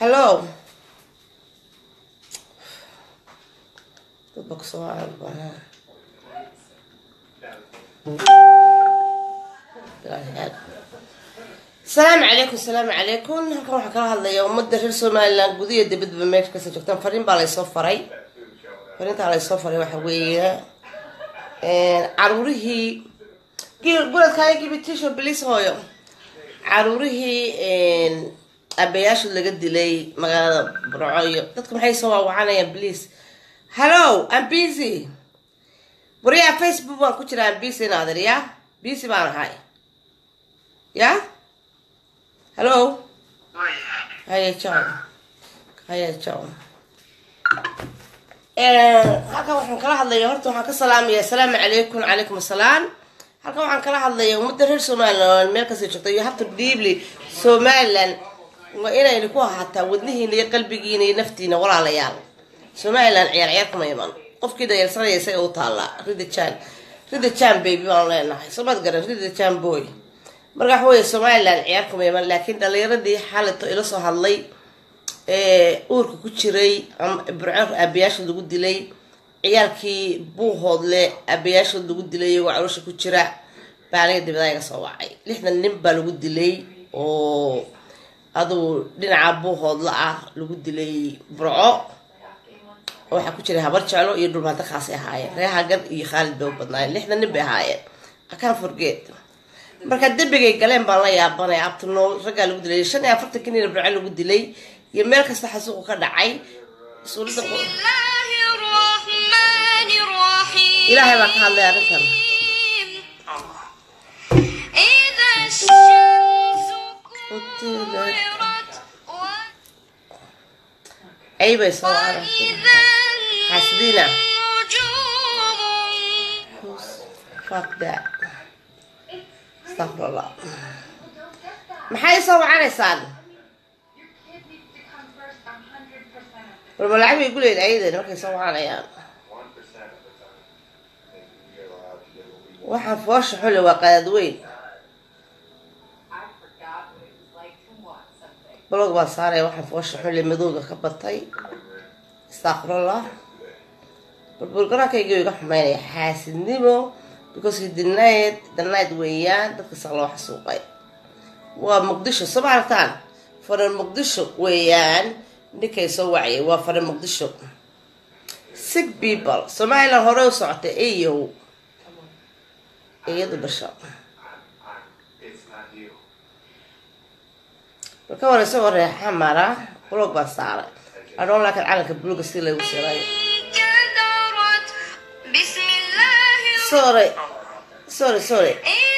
hello dadba kusoo arbana asalaamu calaykum asalaamu calaykum halkan waxaa kala hadlaya ummadda reer somalilan gudiya dibadba meesha kasoo joogtaan fariin baa laysoo faray fariintaa laysoo faray waxa weeye caruurihii guladkaaga gibitisho bilis hooyo caruurihii abayaashood laga dilay magaalada burco iyo dadka maxay soo waawacanayaan bliis hallo am busy waryaa facebook baan ku jiraa am busy naadir ya busy baan ahay ya hallo haya john haya john halkan waxaan kala hadlaya horta waxaan ka salaamaya asalaamu calaykum calaykum asalaam halkan waxaan kala hadlaya ummadda reer somaliland meel kasta joogta you have to deeply somaliland waa inayna ku ahaataa wadnihiina iyo qalbigiina iyo naftiina walaalayaal somaliland ciyaar ciyaar kuma iman qofkii dayarsanaya isaga u taallaa rida jan rida jan baby baanu leenahay somaad garan rida jan boy marka waxa weeye somaliland ciyaar kuma iman laakiin dhalinyaradii xalito ila soo hadlay uurka ku jiray burco aabayaashood lagu dilay ciyaalkii buuhoodle aabayaashood lagu dilay iyagoo caloosha ku jira baa aniga dibada iga soo wacay lixdan nin baa lagu dilay oo aduu dhinaca buuhoodla ah lagu dilay burco waxaa ku jiray habar jeclo iyo dhulbaanta kaasay ahaayeen reer hagar iyo khaalid bay u badnaayeen lixdan nin bay ahaayeen akaan forgeed marka dembigay galeen baan la yaabanay abtinool raggaa lagu dilay shan iyo afartanki nin burco lagu dilay iyo meel kasta xasuuqu ka dhacay suuradda ilaahay baa ka hadlay arrintan aybay soo aragtay xasdiina fuck that astaqfirullah maxay soo wacanaysaan warba lacag bay guleyd ayadan markay soo wacanayaan waxaan foosha xule waa qadaad weyn blog baan saaraya waxaan foosha xule madowga ka batay astaqfirullah burburgarankayga iga xumeynaya xaasidnimo because denied denied weeyaan dadka saq loo xasuuqay waa muqdisho soo ma aragtaan faran muqdisho weeyaan ninkay soo waciyay waa faran muqdisho sick people somaliland hore u socotay eyow iyadu basho marka hore isagoo reexa mara blog baan saaray adhoon laakiin calanka buluga si lagu siray sorry sorry sorry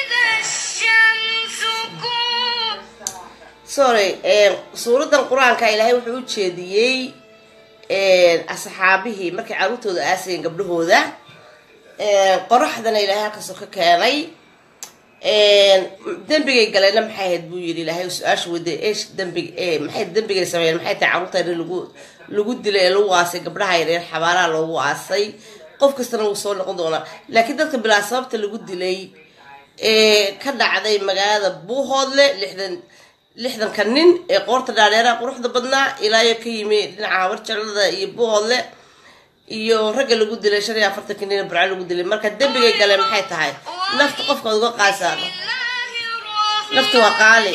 sorry suuradan qur-aanka ilaahay wuxuu u jeediyey asxaabihii markay caruurtooda aasayeen gabdhahooda qoraxdana ilaahay halkaasoo ka keenay dembigay galeenna maxay ahayd buu yidhi ilaahay su-aasha wade esh dembig maxay dembigay sameeyeen maxay tahay carruurta lagu lagu dilay ee lagu aasay gabdhaha yareer xabaalaha loogu aasay qof kastana wuu soo noqon doonaa laakiin dadka bilaa sababta lagu dilay ee ka dhacday magaalada buuhoodle lixdan lixdanka nin ee qoorta dhaadheeraha quruxda badnaa ilaayo ka yimi dhinaca habar jeclada iyo buuhoodle iyo ragga lagu dilay shan iyo afartanka nin burco lagu dilay marka dembigay galeen maxay tahay nafta qofkaad uga qaasaan nafta waa qaali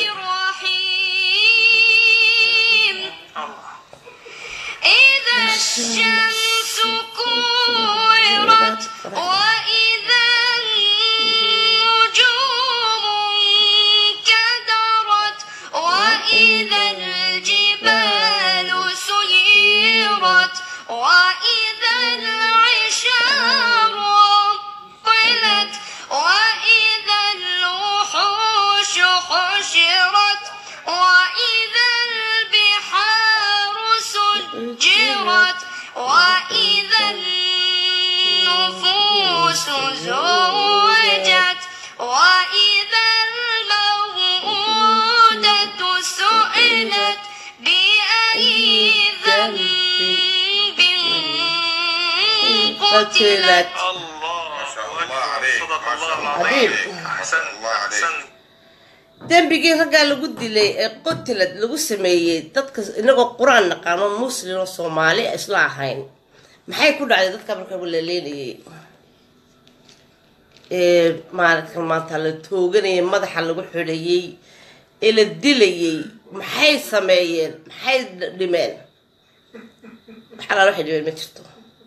الشمس كورت وإذا النجوم انكدرت وإذا الجبال سيرت وإذا العشار عطلت وإذا الوحوش حشرت وإذا البحار سجرت وإذا النفوس زوجت وإذا الموءودة سئلت بأي ذنب قتلت الله ما شاء الله عليك صدق ما شاء الله الله العظيم عظيم. احسن الله عليك. احسن dembigii raggaa lagu dilay ee qotilad lagu sameeyey dadka inagoo qur-aan naqaano muslim oo soomaali isla ahayn maxay ku dhacday dadka marka la leenayay ee maalinka maanta la tooganayay madaxa lagu xidhayay ee la dilayay maxay sameeyeen maxay dhimeen waxalaal waxay dhimeen ma jirto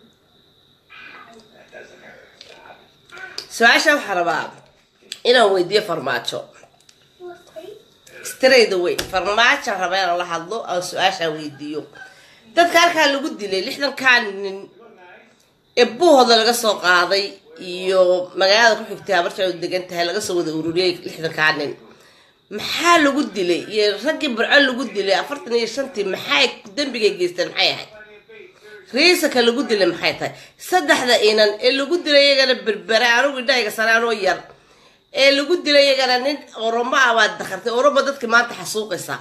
su-aasha waxaa rabaa inaan weydiiyo farmaajo strayda way farmaajo raba inaan la hadlo aan su-aashaa weydiiyo dadka halkaa lagu dilay lixdankaa nin ee buuhooda laga soo qaaday iyo magaalada ku xigtay habarta u degan tahay laga soo wada ururiyey lixdankaa nin maxaa lagu dilay iyo raggii burco lagu dilay afartan iyo shantii maxay dembigay geysteen maxay ahayd riisaka lagu dilay maxay tahay saddexda inan ee lagu dilay iyagana berbere anugu indhahayga sanaanoo yar ee lagu dilay iyagana nin oromo ah baad dakhartay oromo dadkii maanta xasuuqaysa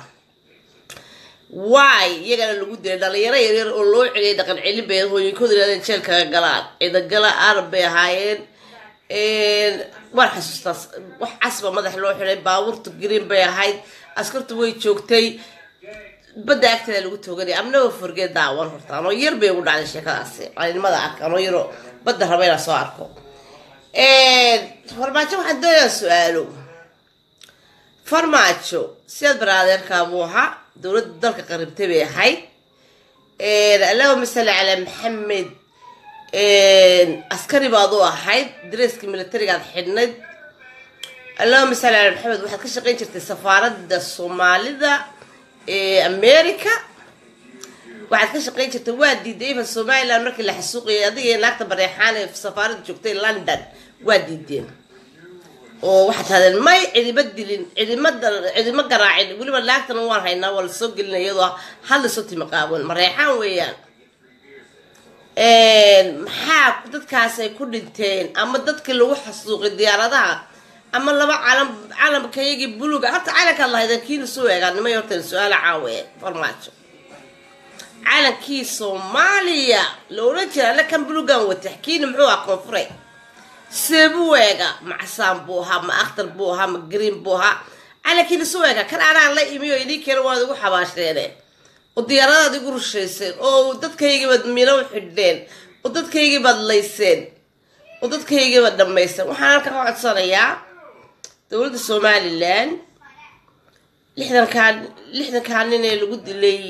waay iyagana lagu dilay dhalinyaro yaryar oo loo celiyay dhaqan celin bay hooyinkooda yidhahdeen jeelkaga galaan ciidagala arab bay ahaayeen waan xasuustaas wax casba madax loo xidhay baabuurta green bay ahayd askartu way joogtay badda agteeda lagu tooganaya amnaba forgeed daawan horta anoo yar bay ugu dhacday sheekadaasi maalinimada arka anoo yaro badda raba inaan soo arko farmaajo waxaan doonayaa su-aalo farmaajo sidaad baraadeerkaa buu ahaa dowladda dalka qaribtay bay ahayd allahuma salli calaa maxamed askari baad u ahayd dareeskii militarigaad xidhnayd allahuma salli calaa maxamed waxaad ka shaqayn jirtay safaaradda soomaalida ee america waxaad ka shaqayn jirtay waa diiday ifa somaliland markii la xasuuqayay adiga iyo naagta bareexaan ee safaaradda joogtay london waa diideen oo waxaad tahdeen may cidima dilin cidima cidima garaacin weliba naagtana waan haynaa waa lasoo gelina iyadoo hal lasoo timi qaawan mareexaan weeyaan maxaa dadkaas ay ku dhinteen ama dadkii lagu xasuuqay diyaaradaha ama laba calam calamkayagii buluga horta calankaad lahaydeen kiina soo eegaa nimay horta su-aala caawe farmaajo calankii soomaaliya la odhan jira alle kan bulugan watax kiina muxuu ah koonfure seebuu eega macsaan buu ahaa ma akhtar buu ahaa ma green buu ahaa calankiina soo eega kan anaan la imi oo idin keena waad igu xabaasheene oo diyaaradaad igu rushayseen oo dadkaygiibaad mino u xidhneen oo dadkaygiibaad layseen oo dadkaygiibaad dhammayseen waxaan halkan ka codsanayaa dowladda somalilan lixdankaa lixdankaa nin ee lagu dilay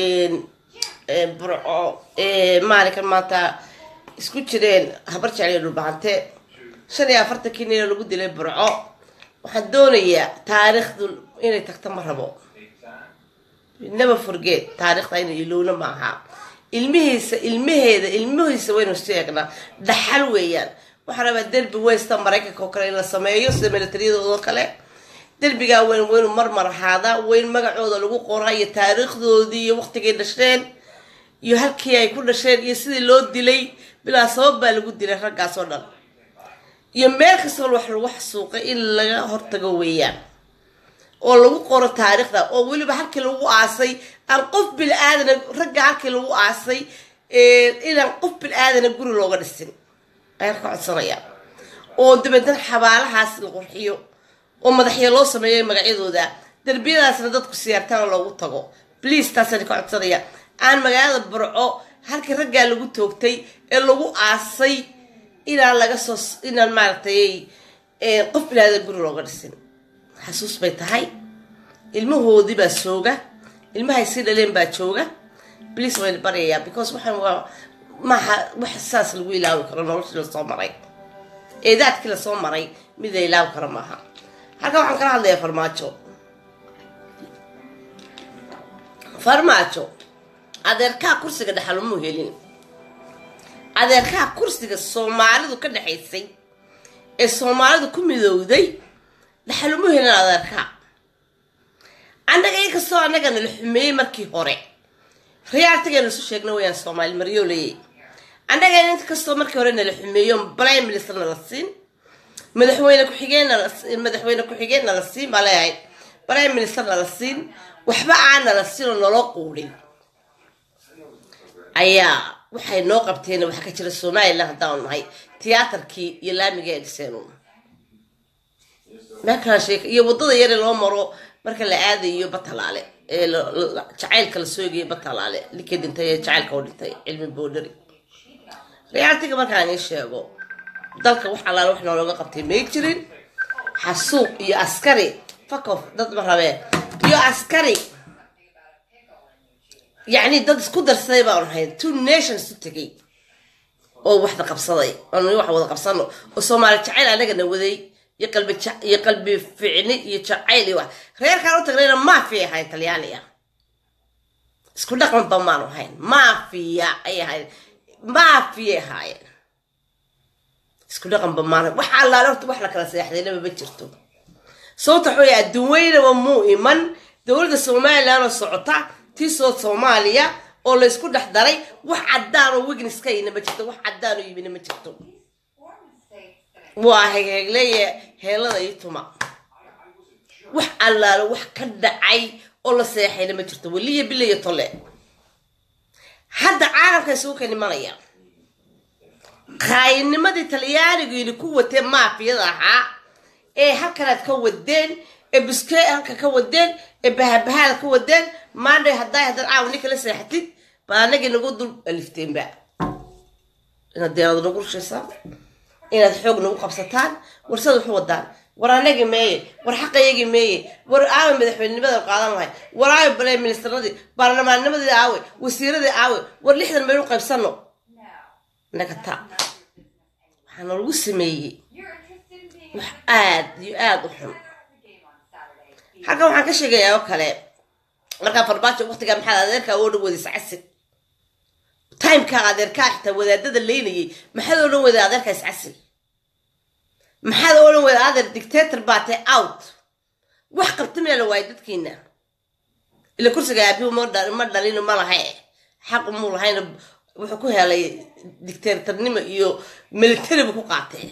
burco maalinkan maanta isku jireen habar jecliyo dhulbahante shan iyo afartankii nin ee lagu dilay burco waxaan doonayaa taariikhdu inay tagto ma rabo never forget taariikhda inay ilowna maaha ilmihiisa ilmaheeda ilmihiisa waynu sheegnaa dhaxal weeyaan waxaa rabaa derbi westa maraykanka oo kale in la sameeyo sida militariyadoodo kale derbigaa weyn waynu marmar ahaadaa weyn magacooda lagu qoraa iyo taariikhdoodii iyo waqtigay dhasheen iyo halkii ay ku dhasheen iyo sidii loo dilay bilaa sabab baa lagu dilay raggaas oo dhan iyo meel kastoo wax lagu xasuuqay in laga hortago weeyaan oo lagu qoro taariikhda oo weliba halkii lagu aasay aan qof bil-aadana ragga halkii lagu aasay inaan qof bil-aadana guri looga dhisin ayaan ka codsanayaa oo dabeedna xabaalahaas la qurxiyo oo madaxya loo sameeyo magacyadooda derbiyadaasna dadku siyaartana loogu tago bliase taasaan ka codsanaya aan magaalada burco halkii raggaa lagu toogtay ee lagu aasay inaan laga soo inaan maaragtay qof bil-aadana guri looga dhisin xasuus bay tahay ilmahoodii baa jooga ilmahay sii dhaleen baa jooga bliase wayna baryayaa because waxaan waa maaha wax saas lagu ilaawi karo noloshii lasoo maray eedaadkii lasoo maray mid la ilaawi karo maaha halkan waxaan kala hadlayaa farmaajo farmaajo adeerkaa kursiga dhexalumuu helin adeerkaa kursiga soomaalidu ka dhexaysay ee soomaalidu ku midowday dhaxaluma helin adeerkaa annaga inkastoo annaga nala xumeeyey markii hore riyaaltigaynu isu sheegna wayaan soomaali maryooleyey annaga inkastoo markii hore nala xumeeyo prime minister nala siin madaxweyne ku-xigeen madaxweyne ku-xigeen nala siin baa leeyahay prime minister nala siin waxba aan nala siin oo naloo quudhin ayaa waxay noo qabteen waxaa ka jira somalilan haddaanu nahay tiyaatarkii iyo laamiga ee dhiseen meelkaan sheeka iyo waddada yare loo maro marka la aadayo batalaale ee la- la- jacaylka la soogayo batalaale ninkii dhintay ee jacaylka u dhintay cilmi boodhari realitiga markaan ii sheego dalka wax allaale wax noolooga qabtay may jirin xasuuq iyo askari fakof dad ma rabeen iyo askari yacni dad isku darsaday baan ahayn two nations u tegay oo waxda qabsaday oon wax wada qabsano oo soomaali jacayl anagana waday iyo qalbi ja- iyo qalbi ficni iyo jacayl iyo wax reerkaan u tagnayna maafiya ahayn talyaaniga isku dhaqanba maanu ahayn maafiya ay ahayn maafiyay ahaayeen isku dhaqanba maanu wax allaale horta wax la kala seexdaynaba ma jirto sababta waxa weeye adduun weynaba muu iman dowladda somalilan oo socota tii soo soomaaliya oo la isku dhex daray wax caddaan oo wignis ka yina ma jirto wax caddaan oo yimina ma jirto waa heegheegleeye heelada iyo tuma wax allaalo wax ka dhacay oo la seexayna ma jirto weliya bilaya tole hadda caalamka isugu ka nimanaya qaayinimadii talyaanigiini ku watee maafiyada ahaa ee halkanaad ka wadeen ee buskee halka ka wadeen ee bahabahaad ka wadeen maandhay hadday haddaad caawa ninka la seexatid baa anagii nagu dul alifteenba inaad deerada nagu rushaysaan inaad xoog nagu qabsataan warsada waxu wadaan war anagii meeye war xaqayagii meeye war aawe madaxweynenimada qaadan lahay war aawe bale ministernadii baarlamaannimadii aawe wasiiradii aawe war lixdan maynu qaybsano naga taa waxaa nalagu sameeyey wax aad iyo aad u xun halkan waxaan ka sheegayaa oo kale markaa farbaajo waqtigaa maxaad adeerkaa oo dhan wadaysa casig timeka adeerkaa xitaa wadaadada leynayay maxaad oo dhan waday adeerkaa iscasil maxaad oo dhan waday adeer dictator baatay out wax qabta miyaa la waayay dadkiina ila kursiga aabihu ma dha- ma dhalino ma laha eh xaqu muu lahayna wuxuu ku helay dictatornimo iyo military buu ku qaatay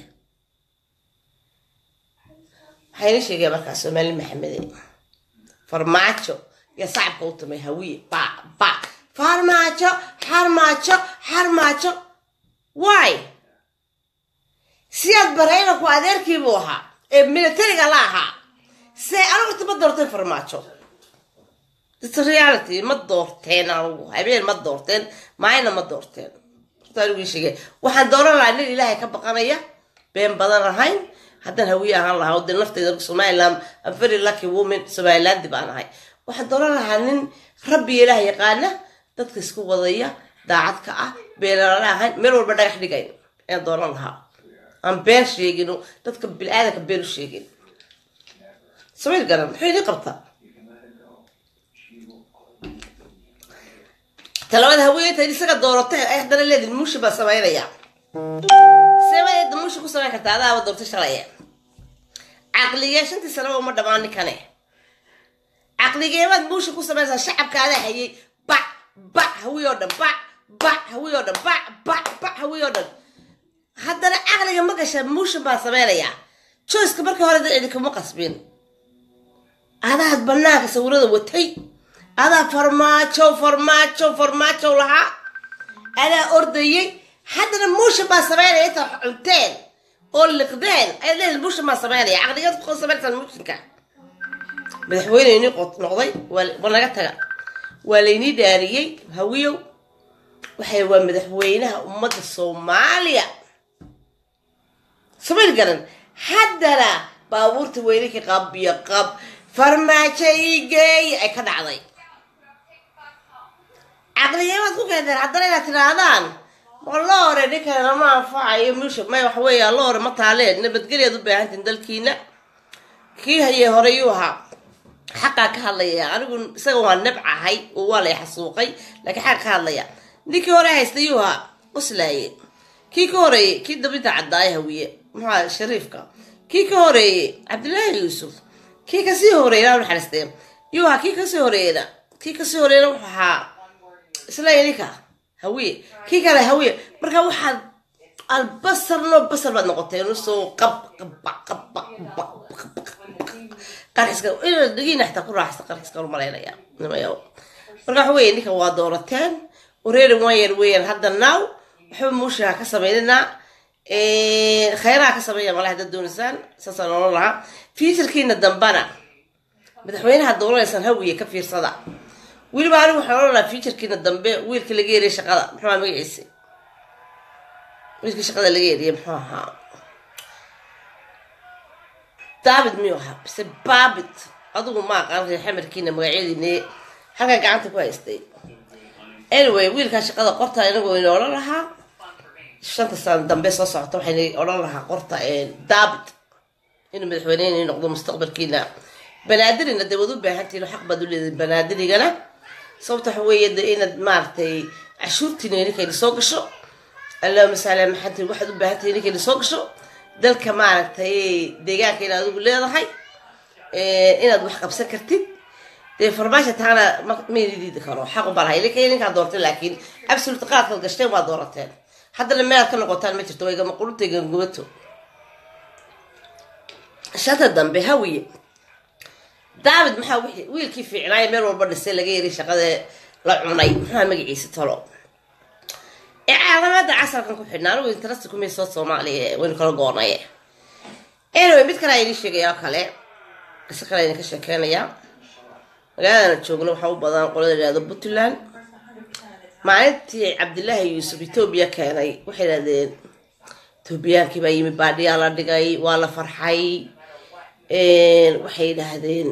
waxayna sheegaya markaa soomaali maxamede farmaajo iyo sacabka u tumay hawiye ba ba farmaajo xarmaajo xarmaajo why siyaad baraynaku adeerkiibuu ahaa ee militariga la ahaa see anigurta ma doorteen farmaajo its reality ma doorteen anigu habeen ma doorteen maayna ma doorteen horta anigu ii sheegay waxaan dooran lahaa nin ilaahay ka baqanaya been badan ahayn haddaan hawiye ahaan lahaa oo dee nafteyda somaliland I'm very lucky woman somalilandi baan ahay waxaan dooran lahaa nin rabbi ilaah yaqaana dadka isku wadaya daacad ka ah beenalala ahayn meel walba dhagax dhigayn ayaan dooran lahaa aan been sheegin oo dadka bilaadanka been u sheegin samayl garan muxuu idin qabtaa talabada haweeneyta isaga doorateen ay haddana leedin muushi baa samaynaya seebadeeda muushi ku samayn kartaa adaaba doortay shalaya caqligee shantii sanaba uma dhamaan ninkane caqligeebaad muushi ku samaynaysaa shacabka adaa hayay bac bac hawiy oo dhan bac bac hawiy oo dhan bac bac bac hawiy oo dhan haddana caqliga ma gasha muushi baa samaynayaa joyska markii hore dad idinkuma qasbin adaad banaanka sawirada watay adaa farmaajo farmaajo farmaajo lahaa adaa ordayay haddana muushin baa samaynaya intaa cunteen oo liqdeen ayaad leedahay muushin baa samaynaya caqligeed ku samaynaysaa muushinka madaxweyneyni noqday waa waa naga taga waa laynii dhaariyey hawiyow waxay waa madaxweynaha ummadda soomaaliya samayn garan haddana baabuurta weynanka qab iyo qab farmaajo igeey ay ka dhacday caqligeemaad ku keenteen haddana inaad tidhaahdaan ma loore ninkan lama anfacayo musha may waxa weeya loore ma taaleen nabadgelyaad u baahantiin dalkiina kii hayee hore yuu ahaa xaqaa ka hadlaya anigu isaga waa nabcahay oo waa lay xasuuqay laakiin xaqa ka hadlaya ninkii hore haystay yuu ahaa qoslaaye kii ka horeeyey kii dabinta caddaaya hawiye muxua shariifka kii ka horeeyey cabdilaahi yuusuf kii kasii horeeyna naxariistee yuu ahaa kii kasii horeeyna kii kasii horeeyna wuxuu ahaa isla ninka hawiye kii kale hawiye marka waxaad albasar loo basar baad noqoteen usoo qab qaba qaba qarxiska dhigiina xitaa ku raaxsta qarxiska malaynaya nimayo marka waxa weeye ninka waa doorateen wareeri waan yar weeyaan hadda naaw waxba muushaha ka samayninaa khayraha ka sameeya malaha dad doonaysaan saasaan oran lahaa fiitarkiina dambana madaxweynaha dooranaysaan hawiye ka fiirsada weliba anigu waxaan oran lahaa fiitarkiina dambe wiilka laga eriya shaqada muxuu ahaa magaciisa wiilka shaqada laga eriya muxuu ahaa david miyuu ahaa bise babit adigu ma aqaan reer xamarkiina magacyadiine halkaa gacanta ku haystay anyway wiilkaa shaqada qorta inagoo ina odhan lahaa shanta sano dambe soo socota waxayna odhan lahaa qorta david inuu madaxweyneyni noqdo mustaqbalkiina banaadirina dee waad u baahantihin xaq baad u leedahay banaadirigana sababta waxa weeye de inaad maaragtay cashuurtiina ninkayna soo gasho allahuma sala maxanti waxaad u baahantahay ninkayna soo gasho dalka maaragtay deegaanka inaad adigu leedahay inaad wax qabsan kartid dee farmaasha taana mayna diidi karo xaq ubaa lahay ninka ninkaa doortay laakiin absolute qaadkaad gashteen waa doorateen haddana meelaad ka noqotaan ma jirto waygama qulubta gangubato shanta dambe hawiye david maxaa wixii wiilkii fiicnaayo meel walba dhisay laga yiri shaqada la cunay maxaa magaciisa talo ee caalamada casarkan ku xidhnaa anigu interest kumay soo soomaaliya waynu kala goonay anyway mid kale ayni sheegaya oo kale qiso kale ayni ka sheekeynayaa magaaladana joogno waxaa u badan qolada yihahdo puntland maalintii cabdilaahi yuusuf etoobiya keenay waxay idhahdeen etoobiyaankii baa yimi baadhiyaa la dhigay waa la farxay waxay yidhaahdeen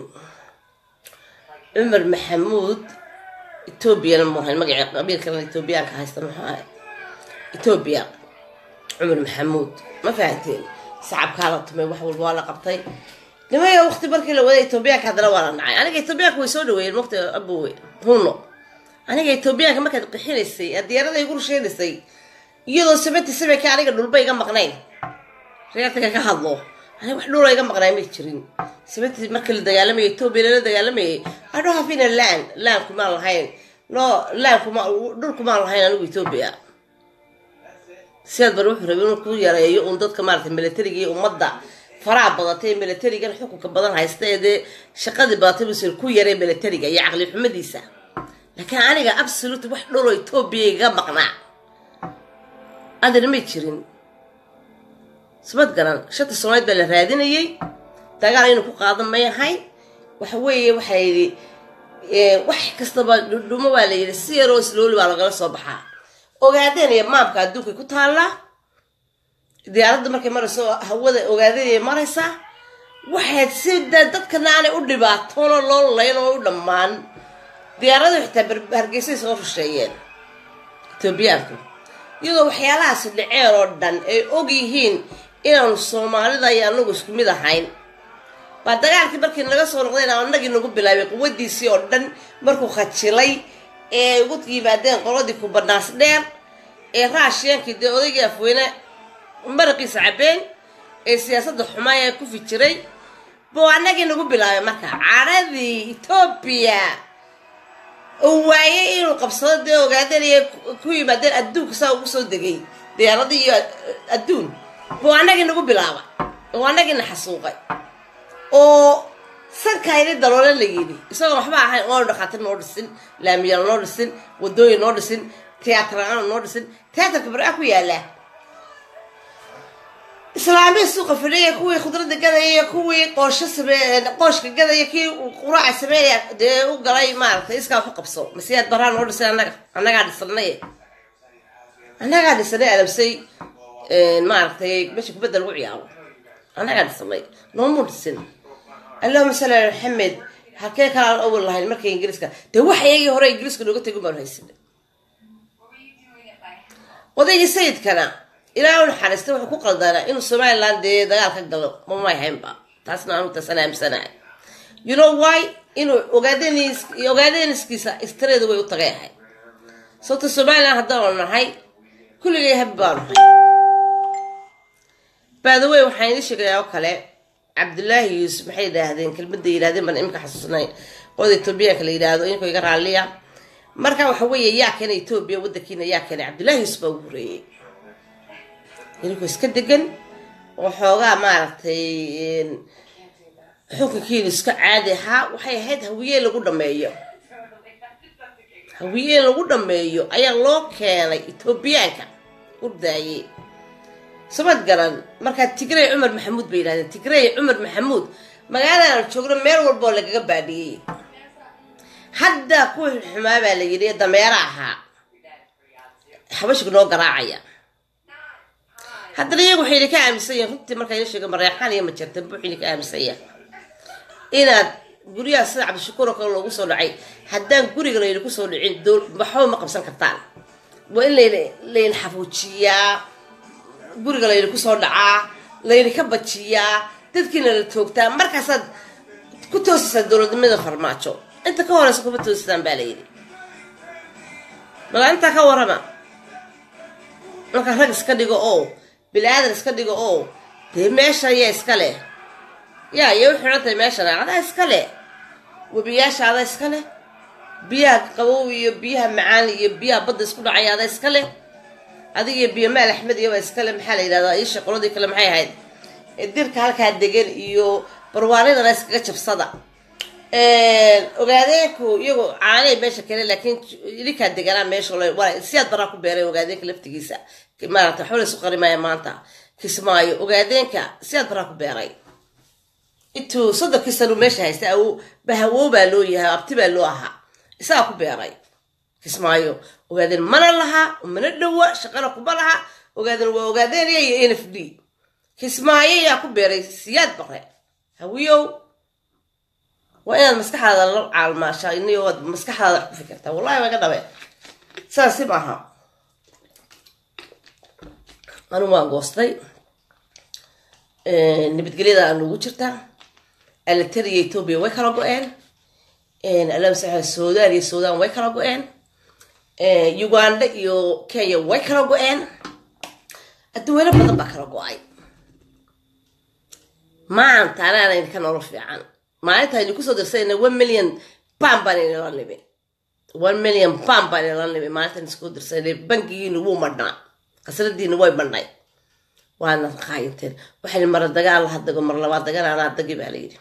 cumar maxamuud etoobiyana muhayn magaci qabiilkana etoobiyaanka haysta muxuu ahay etoobiya cumar maxamuud ma fahanteen sacabkaa la tumay wax walba waa la qabtay nimaya waqti markii la waday etoobiyaanka haddana waa la nacay aniga etoobiyaanka way soo dhaweeyeen waqti abowe huno aniga etoobiyaanka markaad qixinaysay diyaarada igu rusheynaysay iyadoo seventy sevenka aniga dhulba iga maqnayn reertaga ka hadlo aniga wax dhula iga maqnaay may jirin seventy markii la dagaalamayay etoobiya lala dagaalamayay i don't have in a land land kumaan lahayn no land kuma dhul kumaan lahayn anigu etoobiya sidaad bar wuxuu rabay inuu ku yareeyo uun dadka maaragtay militariga iyo ummadda faraha badatay militarigan xukunka badan haysta ee dee shaqadii badatay buusan ku yaree militariga iyo caqli xumadiisa laakiin aniga absolute wax dhuloo etoobiya iga maqnaa adana may jirin sabad garan shanta soomaalied baa la raadinayay dagaal inuu ku qaadan may ahayn waxa weeye waxaa yidhi wax kastaba dhudhumo baa la yidhi si yaroo slooli baa lagala soo baxaa ogaadeen iyo maamka adduunkay ku taallaa diyaaradda markay marayso hawada ogaadeenay maraysaa waxayd si dee dadkana aanay u dhibaatoon oo loo layn oo u dhammaan diyaaradu xitaa hargeysay soo rusheeyeen etoobiyaanku iyadoo waxyaalahaasi dhaceen oo dhan ay og yihiin inaanu soomaalida iyo anagu isku mid ahayn baa dagaalkii markii naga soo noqdeen anagii nagu bilaabay quwadiisii oo dhan markuu khajilay ee ay ugu yimaadeen qoladii kubanaas dheer ee raashiyaankii dee odaygii afweyne maraqiisa cabeen ee siyaasadda xumaaya ku fijiray buu anagii nagu bilaabay marka caradii etoobiya oo waayay inuu qabsado dee ogaadanaya ku yimaadeen adduunka saa ugu soo degay diyaaradii iyo adduun buu anagii nagu bilaaba oo anagiina xasuuqay oo sankayni daloole la yidhi isagoo waxba ahayn oonu dhakaatir noo dhisin laamiyaal noo dhisin wadooyin noo dhisin tiyaataraan noo dhisin tiyaatarka barca ku yaala islaamiya suuqa fadhiya kuwii khudradda gadaya kuwii qoosho same qooshka gadaya kii quraaca sameynaya dee u galay maaragtay iskaa ku qabso masiyaad baraa noo dhisay annaga annagaa dhisanay annagaa dhisanay adabsay maaragtay meesha kubadda lagu ciyaaro annagaa dhisanay noomuu dhisin allahuma salli ala maxamed halkee kale aan awal lahayn markay ingiriiska dee wax iyagii hore ingiriiska nooga tegin baanu haysanay odaygii sayidkana ilaa u naxariista wuxuu ku qaldanaa inuu somaliland dee dagaal ka galo mamay haynba taasna anu taasaan aamsanahay you know why inuu ogaadens ogaadeniskiisa istareeda way u tagay ahay sababta somaliland haddaanu nahay kulligay habi baanu nahay baadawey waxaan idin sheegayaa oo kale cabdullaahi yuusuf maxay yidhaahdeen kelmadda yidhahdeen baan imika xasuusnay qolada etoobiyaanka la yidhaahdo inkoo iga raalliya marka waxa weeye yaa keenay etoobiya waddankiina yaa keenay cabdullaahi yuusuf baa ugu horeeyey inkoo iska degan oo xoogaa maaragtay xukunkiinu iska caadi ahaa waxay ahayd hawiye lagu dhameeyo hawiye lagu dhameeyo ayaa loo keenay etoobiyaanka urdaayey samad garan markaa tigrey cumar maxamuud bay yidhahdeen tigrey cumar maxamuud magaaladan aan joogno meel walboo lagaga baadhiyey hadda kuwa xumaa baa la yidhi dameera ahaa xabashiga noo garaacaya haddana iyagu waxay idinka aaminsan yihin runtii markaa ina sheega mareexaan iyo majartan buux idinka aaminsan yahay inaad guryaha sida cabdishakuur oo kale loogu soo dhacay haddaan guriga laydinku soo dhicin waxba ma qabsan kartaan waa in layn layn xafuujiyaa guriga laydinku soo dhacaa laydinka bajiyaa dadkiina la toogtaa markaasaad ku toosaysaa dowladnimada farmaajo inta ka horeysa kuma toosisaan baa layidhi malaa intaa ka warrama markaa rag iska dhigo oo bili-aadan iska dhigo oo dee meeshan yaa iska leh yaa iyo u xidhan tahay meeshan adaa iska leh webiyaasha adaa iska leh biyaha qabow iyo biyaha macaan iyo biyaha badda isku dhacaya adaa iska leh adiga iyo biyo maal axmed iyo baa iska leh maxaa la yidhahdaa iisha qoladii kale maxay ahayd dirka halkaa degan iyo barwaanidana iskaga jabsada ogaadeenku iyagu caanay meesha kale laakiin idinkaa deganaa meesha siyaad baraa ku beeray ogaadeenka laftigiisa maarata waxba laysu qarimaya maanta kismaayo ogaadeenka siyaad baraa ku beeray intuu soddonkii sanu meesha haysta bahawow baa loo yahay abti baa loo ahaa isagaa ku beeray kismaayo ogaadeen mana laha mana dhowa shaqana kuma laha ogaadeen waa ogaadeenaya iyo n f d kismaayo yaa ku beeray siyaad bare hawiyow waa inaad maskaxdaada la caalmaashaa iniyo waad maskaxdaada wax ku fikirtaa wallahi waa ga dhabe saasi maaha anigu waan goostay nabadgelyada aan ugu jirtaa alatariya etoobiya way kala go-een alamsa sudan iyo sudan way kala go-een uganda iyo kenya way kala go-een adduweyno badan baa kala go-ay maanta anaana idinka nolol fiican maalinta aynu kusoo dirsayna one million bam baan inala nimi one million bam baan inala nimi maalinta isku dirsaynay bangigiina wuu madhnaa qasradiina way madhnay waana qaayinteen waxay mara dagaal laha dago mar labaad dagan anaa dagi baa layidhi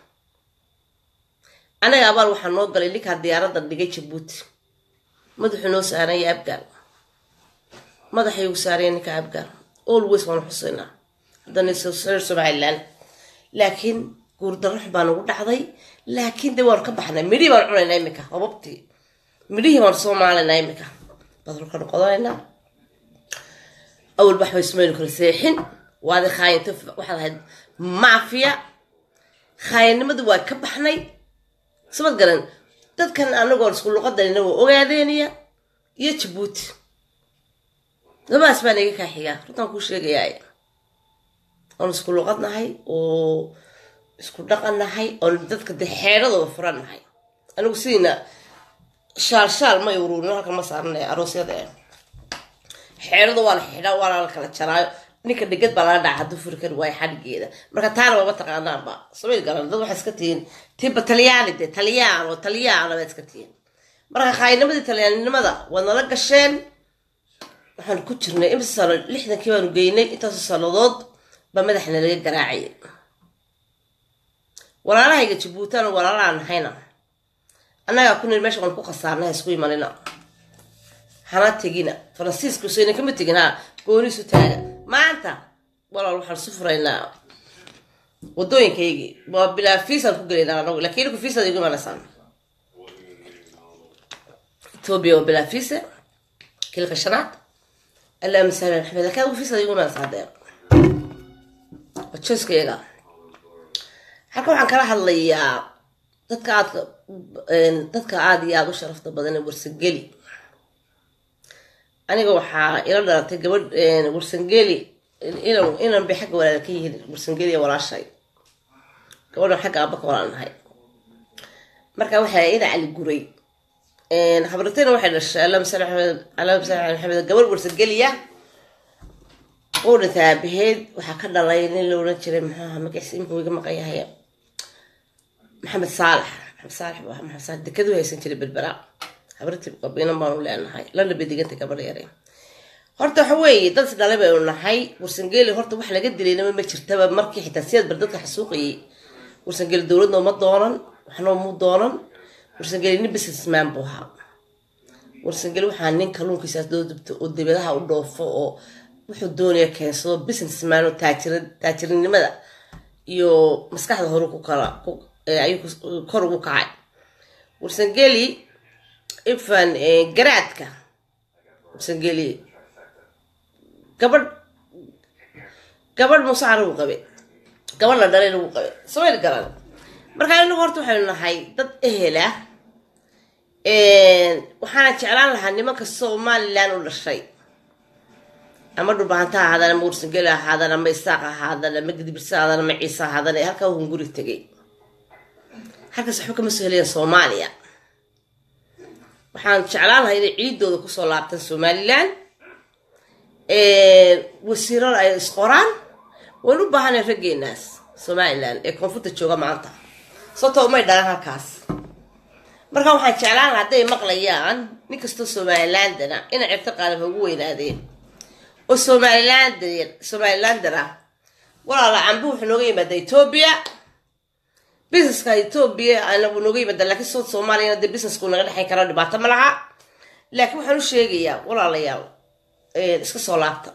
anaga abaal waxaa noo galay ninkaa diyaaradda dhigay jabuuti madaxuu noo saaraya abgaal madaxay ugu saaraya ninka abgaal always waanu xusaynaa haddana reer somaliland laakiin guurdarro xun baa nagu dhacday laakiin de waanu ka baxnay midhihii baanu cunaynaa iminka hobabtii midhihii baanu soo maalaynaa iminka badalkanu qodanaynaa awal baxbay sumaynu kala seexin waadi khaayinta waxaad ahayd maafiya khaayinnimadii waa ka baxnay sabad garan dadkan anagoon isku luqadanina waa ogaadeeniya iyo jabuuti labadaas baa naga kaa xigaa runtaan kuu sheegayaay oon isku luqadnahay oo isku dhaqannahay oon dadka de xeedhadooda furannahay anigu sidiina shaal shaal ma uruurin halkan ma saaranay aroosyada e xeedhada waa la xidhaa waana la kala jaraayo ninka dhegad baa lala dhaca hadduu furi kari waayo xadhigeeda marka taana maba taqaanaanba samay garan dad waxay iska tihiin tiba talyaani de talyaano talyaano baa iska tihiin marka khaayinimadii talyaaninimada waad nala gasheen waxaan ku jirnay imsa sano lixdankii baanu geynay intaasoo sannadood baa madaxna laga garaacayay walaalahayga jabuutan walaalaan nahayna annagaa ku nir meesha waan ku khasaarnay isku imanina hana tegina faransiiska usayna kama tegin ha gooniisu taaga maanta walaal waxaan su furaynaa wadooyinkaygii waa bilaa fiisaan ku gelaynaa anagu laakiin inku fiisaad igu imanaysaan etoobiya waa bilaa fiisa kilka shanaad allahuma sahla maxamed laakiin adigu fiisaad igu imanaysaa hadee waa joyskayga halka waxaan kala hadlayaa dadka aadka dadka aada iyo aada u sharafta badan ee warsangeli aniga waxaa ila dhalatay gabadh warsangeli inan inan bay xagga walaala ka yihiin warsangeli ee walaashay gabadhan xagga aaba ka walaalnahay marka waxaa ina cali guray habratayna waxay dhashay allahuma salli maxamed allahuma salli ala maxamed gabadh warsangeliya uu dhintay aabaheed waxaa ka dhalay nin la oran jiray maxaaha magaciisa imika wiga maqan yahay maxamed saalax maxamed saalax buu ahaa maxamed saalax dekadu haysan jiray berbera habartii qabiinan baanu leenahay lana bay digantay gabadh yare horta waxa weeye dad dhalay baynu nahay warsangeli horta wax laga dilaynama ma jirtaba markii xitaa siyaad bar dadka xasuuqayay warsangeli dowladna uma doonan waxna mu doonan warsangeli nin businessman buu ahaa warsangeli waxaa nin kalluunkiisaas doo dubto oo dibadaha u dhoofo oo wuxuu doonaya keensado businessman oo taajir taajirinimada iyo maskaxda hore ku kala ku- ee ayuu kus- kor ugu kacay warsangeli ifan eh, garaadka warsangeli gabadh gabadh musaar lagu qabe gabadh la dhalay lagu qabe samayl garan marka inagu horta waxaynu nahay dad ehela waxaana jeclaan lahaa nimanka somalilan u dhashay ama dhulbaanta ha ahaadaan ama warsangeli ha ahaadaan ama isaaq ha ahaadaan ama gidibirsa ha ahaadaan ama ciise ha ahaadaan ee halkaa hunguri tegay halkaas waxba kama soo helayaan soomaaliya waxaan jeclaan lahaa inay ciidooda kusoo laabtaan somalilan wasiirar ay isqoraan waynu u baahanay raggeenaas somalilan ee koonfurta jooga maanta sababtoo umay dhalan halkaas marka waxaan jeclaan lahaa hadday maqlayaan nin kastoo somalilandana inay cirto qaalib ugu weynaadeen oo somalilander somalilander ah walaala cambu wuxuu nooga yimaada etoobiya businesska etoobiya anagu nooga yimaada laakiin sood soomaaliyana dee businessku naga dhexayn karo dhibaato ma laha laakiin waxaan u sheegayaa walaalayaal iska soo laabta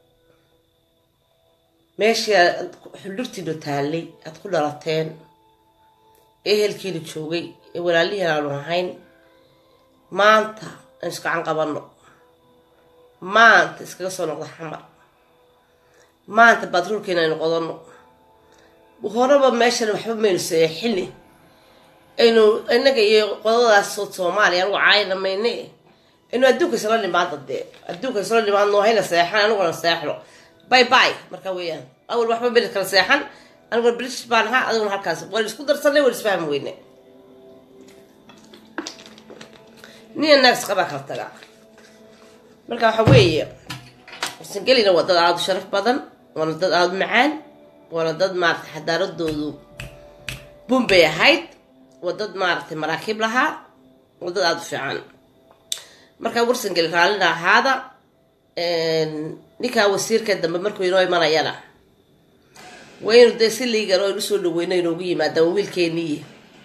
meeshii aad xuldhurtiina taallay aad ku dhalateen ehelkiina joogay ee walaalihii aanu ahayn maanta aan isgacan qabanno maanta iskaga soo noqda xamar maanta baatruulkeena aynu qodanno horeba meeshan waxba maynu seexini aynu inaga iyo qodadaas sood soomaaliya anugu caayna mayne aynu adduunka isla nimaada dee adduunka isla nimaadno hayna seexan aniguna seexno bay bay marka weeyaan awal waxba beli kala seexan aniguna british baan ahaa adiguna halkaas waan isku darsanay waan isfahmi weyne niya naags qabaa kala tagaa marka waxa weeye sangelina waa dad aada u sharaf badan waana dad aada u macaan waana dad maaragtay xadaaradoodu bun bay ahayd waa dad maaragtay maraakiib lahaa waa dad aada u fiican marka warsangeli raallina ahaada ninkaa wasiirka dambe markuu inoo imanayana waynu dee si liigan oo aynu usoo dhaweyno inoogu yimaadaan wiilkeeniiyi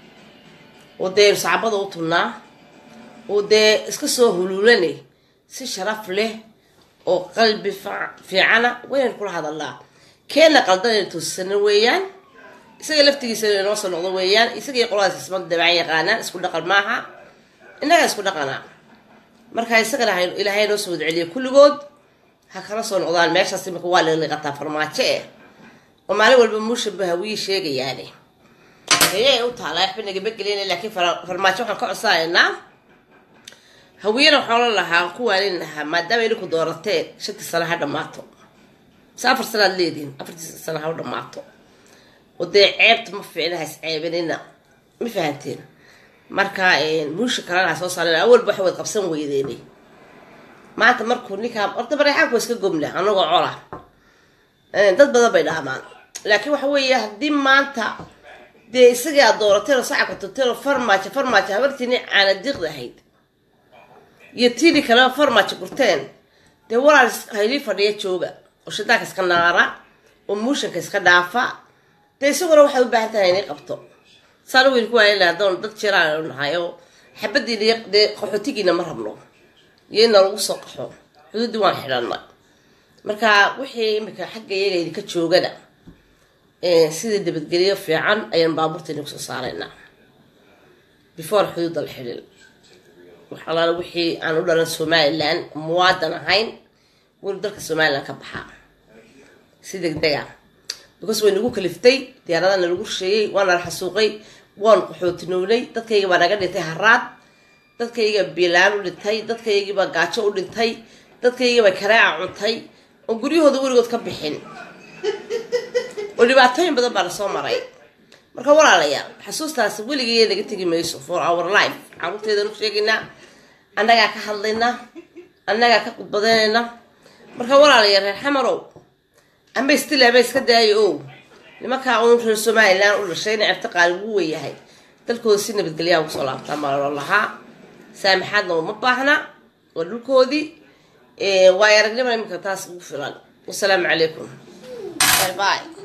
oo dee aynu sacbada u tunnaa oo dee iska soo huluulanay si sharaf leh oo qalbi fiicana waynaynu kula hadalnaa keena qaldan aynu toosisano weeyaan isaga laftigiisa inay noo soo noqdo weeyaan isagii qoladaas isma dabcan yaqaanaan isku dhaqan maaha innagaa isku dhaqana marka isagana ilaahay noo soo wadceliya kulligood ha kala soo noqdaan meeshaas imika waa laliqataa farmaajo eh oo maalin walba muushanba hawiyii sheegayaane heye u taalaa waxba nagama gelina laakiin farmaajo waxaan ka codsanaynaa hawiyana waxaan la lahaa ku waalin lahaa maadaama idinku doorateen shantii sano ha dhammaato mise afar sanaad leedihin afartii sano ha u dhammaato oo dee ceebta ma fiicna ha isceebinina ma fahanteen marka muusha kalena ha soo saaren awalba waxa wad qabsan weydeene maanta markuu ninkaa horta bareexaanku waa iska gomna anagoo cola dad badan bay dhaamaan laakiin waxa weeye haddii maanta dee isagii aad doorateen oo sacabka turteen oo farmaajo farmaajo habartiini caanadiiqda ahayd iyo tiini kaleba farmaajo gurteen dee walaal haylii fadhiya jooga oo shitaanka iska naara oo muushanka iska dhaafa dee isaguna waxay u baahan tahay inay qabto saana weyn ku waayan lahaa doon dad jiraan nahay oo xabadiina dee qaxootigiina ma rabno iyo ina lagu soo qaxo xuduuddii waan xidhanay marka wixii imika xagga iyaga idinka joogana sidii nabadgelyo fiican ayaan baabuurta idinku soo saaraynaa before xuduudda la xidhin waxalaala wixii aan u dhalan somalilan muwaadan ahayn weli dalka somalilan ka baxaa si degdega because way nagu kaliftay diyaaradana lagu rusheeyey waana la xasuuqay waan qaxootinownay dadkayga baa naga dhintay haraad dadkayga biilaan u dhintay dadkaygiibaa gaajo u dhintay dadkaygiibaa karaaca cuntay oo guryahooda weligood ka bixin oo dhibaatooyin badan baa lasoo maray marka walaalayaal xasuustaasi weligay naga tegi mayso for our life caruurteedaan u sheegaynaa annagaa ka hadlaynaa annagaa ka khudbadanayna marka walaalayaal reer xamarow ama istil ama iska daayo o nimankaa uun reer somalilan u dhashay ina certo qaali ugu weyahay dalkooda si nabadgelyaha ugu soo laabtaa maaloo lahaa saamaxaadna uma baahna waa dhulkoodii waayo aragnimada iminka taas ugu filan wasalaamu calaykum bye bye